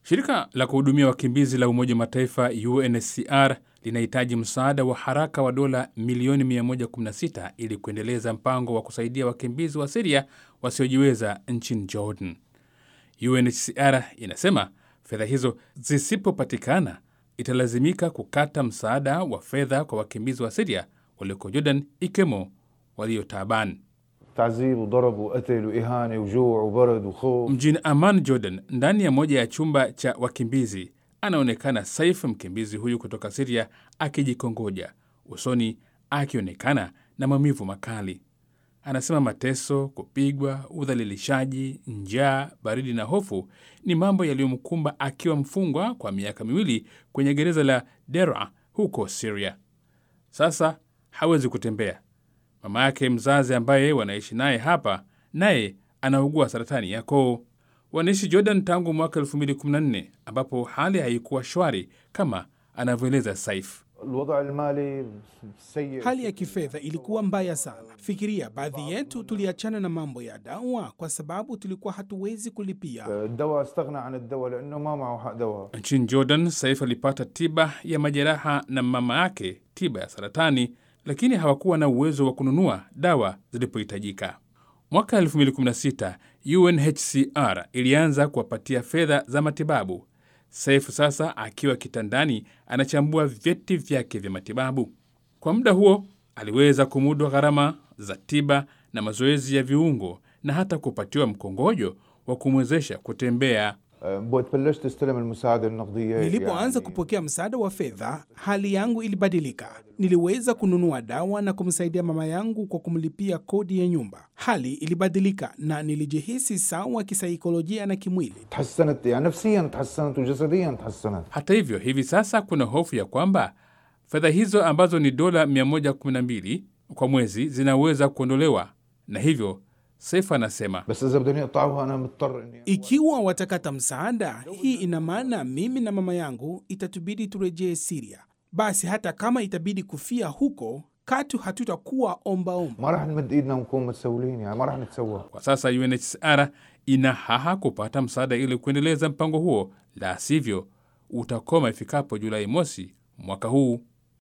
Shirika la kuhudumia wakimbizi la Umoja wa Mataifa UNHCR linahitaji msaada wa haraka wa dola milioni 116 ili kuendeleza mpango wa kusaidia wakimbizi wa Siria wasiojiweza nchini Jordan. UNHCR inasema fedha hizo zisipopatikana, italazimika kukata msaada wa fedha kwa wakimbizi wa Siria walioko Jordan, ikiwemo walio Taban. تعذيب وضرب وقتل وإهانة وجوع وبرد وخوف Mjini Amman, Jordan, ndani ya moja ya chumba cha wakimbizi, anaonekana Saif, mkimbizi huyu kutoka Siria, akijikongoja usoni, akionekana na maumivu makali. Anasema mateso, kupigwa, udhalilishaji, njaa, baridi na hofu ni mambo yaliyomkumba akiwa mfungwa kwa miaka miwili kwenye gereza la Dera huko Siria. Sasa hawezi kutembea. Mama yake mzazi ambaye wanaishi naye hapa, naye anaugua saratani ya koo. Wanaishi Jordan tangu mwaka 2014 ambapo hali haikuwa shwari kama anavyoeleza Saif. الوضع المالي سيء Hali ya kifedha ilikuwa mbaya sana. Fikiria, baadhi yetu tuliachana na mambo ya dawa kwa sababu tulikuwa hatuwezi kulipia. الدواء استغنى عن الدواء لأنه ما معه حق دواء Nchini Jordan, Saif alipata tiba ya majeraha na mama yake tiba ya saratani, lakini hawakuwa na uwezo wa kununua dawa zilipohitajika. Mwaka 2016 UNHCR ilianza kuwapatia fedha za matibabu. Saif sasa akiwa kitandani anachambua vyeti vyake vya matibabu. Kwa muda huo aliweza kumudu gharama za tiba na mazoezi ya viungo na hata kupatiwa mkongojo wa kumwezesha kutembea. أه، بلشت استلم المساعدة النقدية Nilipoanza يعني kupokea msaada wa fedha, hali yangu ilibadilika. Niliweza kununua dawa na kumsaidia mama yangu kwa kumlipia kodi ya nyumba. Hali ilibadilika na nilijihisi sawa kisaikolojia na kimwili. تحسنت يعني نفسيا تحسنت وجسديا تحسنت Hata hivyo, hivi sasa kuna hofu ya kwamba fedha hizo ambazo ni dola 112 kwa mwezi zinaweza kuondolewa, na hivyo Saif anasema بس إذا بدهم يقطعوها أنا مضطر إني Ikiwa watakata msaada, hii ina maana mimi na mama yangu itatubidi turejee Siria. Basi hata kama itabidi kufia huko, katu hatutakuwa ombaomba. ما راح نمد إيدنا ونكون متسولين يعني ما راح نتسوى kwa sasa UNHCR ina haha kupata msaada ili kuendeleza mpango huo, la sivyo utakoma ifikapo Julai mosi mwaka huu.